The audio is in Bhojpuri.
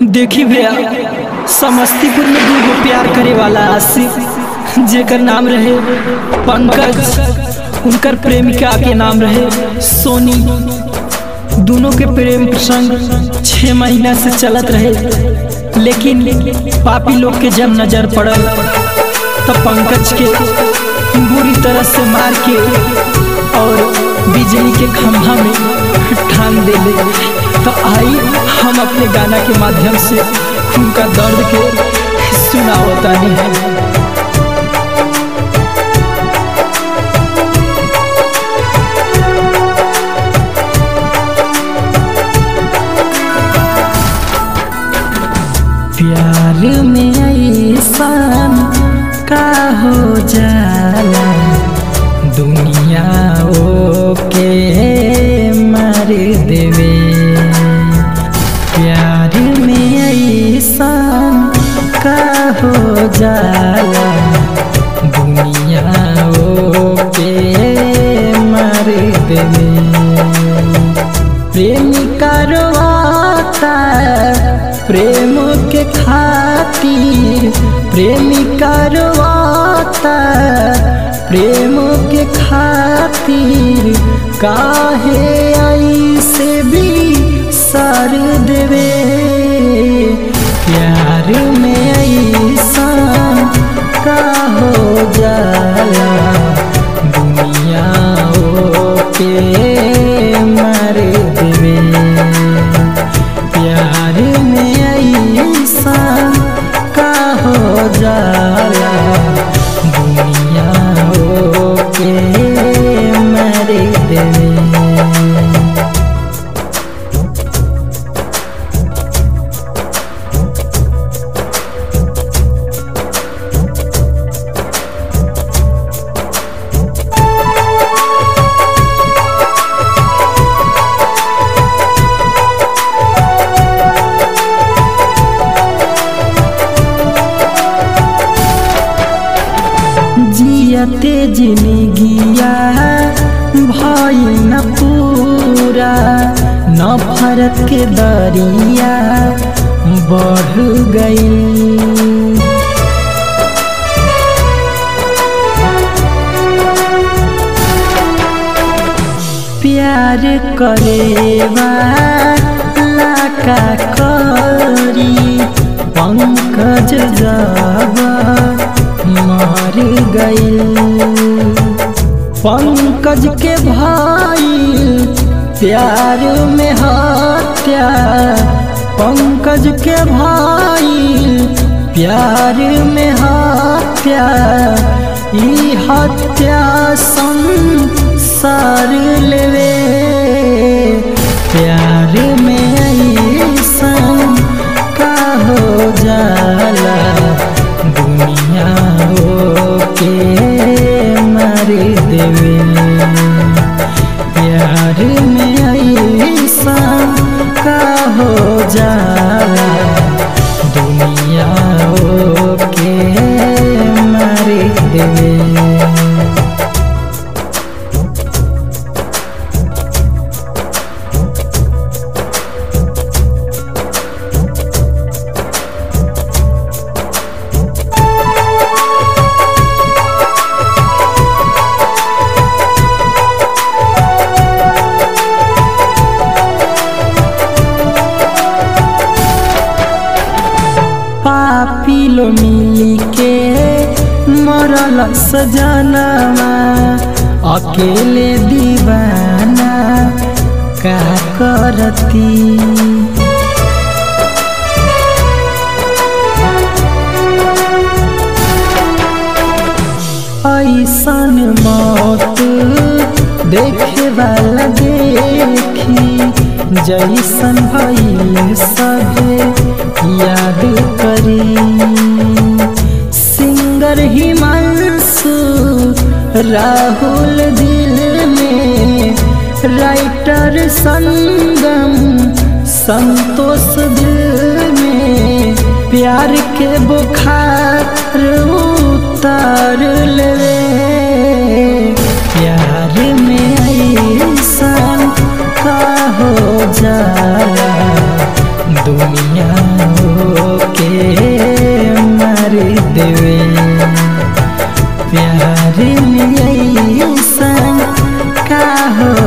देखी भैया समस्तीपुर में दूगो प्यार करे वाला आशिक जेकर नाम रहे पंकज उनकर प्रेमिका के नाम रहे सोनी दोनों के प्रेम प्रसंग छह महीना से चलत रहे लेकिन पापी लोग के जब नजर पड़ल तब पंकज के बुरी तरह से मार के और बिजली के खंभा में ठान देले तो आई हम अपने गाना के माध्यम से उनका दर्द के सुनावतानी है प्यार में ऐसा का हो जाला दुनिया ओ के मार देवे प्यार में ऐसा का हो जाला दुनिया ओ के मार देवे प्रेमिका रोवाता प्रेम के खातिर प्रेमिका रोवाता प्रेम के खातिर काहे ऐसे भी सर देवे प्यार में ऐसा का हो जाला दुनिया ओ के मार देवे प्यार में ऐसा का हो जाला दुनिया ओ के मार देवे जियते जिंदगिया भई न पूरा नफरत के दरिया बढ़ गई प्यार करेवा लाका करी पंकज जब मर गई पंकज के भाई प्यार में हत्या पंकज के भाई प्यार में हत्या ई हत्या संसार लेवे प्यार में ऐसा का हो जाला दुनिया ओ के मार देवे प्यार में ऐसा का हो जाला दुनिया ओ के मार देवे पापी लो मिली के मरल सजनवा अकेले दीवाना का करती ऐसन मौत देखे वाला देखी जैसन भइल सभे याद करी सिंगर हिमांशु राहुल दिल में राइटर संगम संतोष दिल में प्यार के बुखार उतार लेवे प्यार में ऐसा का हो जाला दुनिया के मार देवे प्यार में ऐसा का हो